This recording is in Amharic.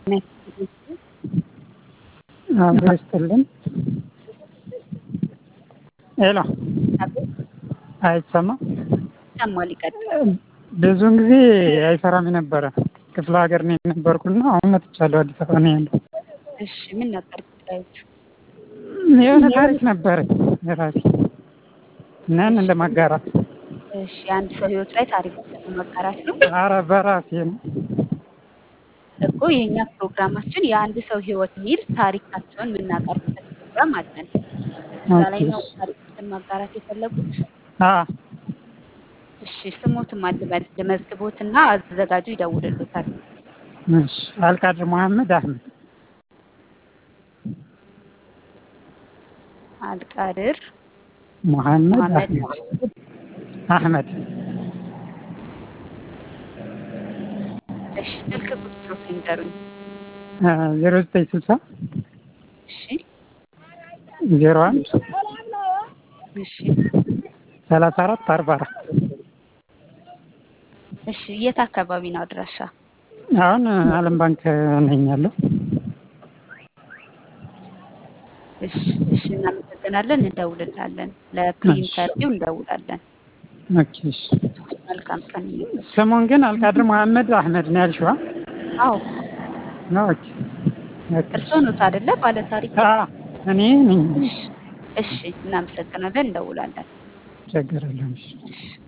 አብሮ ይስጥልን። ሄሎ አይሰማም? ይሰማል። ይቀጥል። ብዙውን ጊዜ አይሰራም የነበረ ክፍለ ሀገር ነው የነበርኩና አሁን መጥቻለሁ። አዲስ አበባ ነው ያለው። እሺ ምን ነበር ጉዳዮቹ? የሆነ ታሪክ ነበረኝ የራሴ እናን ለማጋራት እሺ የአንድ ሰው ህይወት ላይ ታሪክ ለማጋራት ነው ኧረ በራሴ ነው እኮ የእኛ ፕሮግራማችን የአንድ ሰው ህይወት የሚል ታሪካቸውን የምናቀርብበት ፕሮግራም አለን። እዛ ላይ ነው ታሪኮችን ማጋራት የፈለጉት። አ እሺ ስሞትም አልበል ልመዝግቦትና አዘጋጁ ይደውልልዎታል። እሺ አልቃድር መሐመድ አህመድ አልቃድር መሐመድ መሐመድ አህመድ አህመድ እሺ ስልክ ቁጥሮት ይንገሩኝ። ዜሮ ዘጠኝ ስልሳ እሺ ዜሮ አንድ እሺ ሰላሳ አራት አርባ አራት እሺ የት አካባቢ ነው አድራሻ? አሁን አለም ባንክ ነኝ ያለው። እሺ እሺ እናመሰግናለን። እንደውልላለን። ለፕሪንተርቪው እንደውላለን። ኦኬ እሺ። መልካም ቀን ይሁን። ስሙን ግን አልቃድር መሐመድ አህመድ ነው ያልሽዋ? አዎ ነው ኦኬ ኦኬ። እርስዎ ኖት አይደለ ባለ ታሪክ? አ እኔ ነኝ። እሺ እሺ እናመሰግናለን። እንደውላለን። ችግር የለም። እሺ። እሺ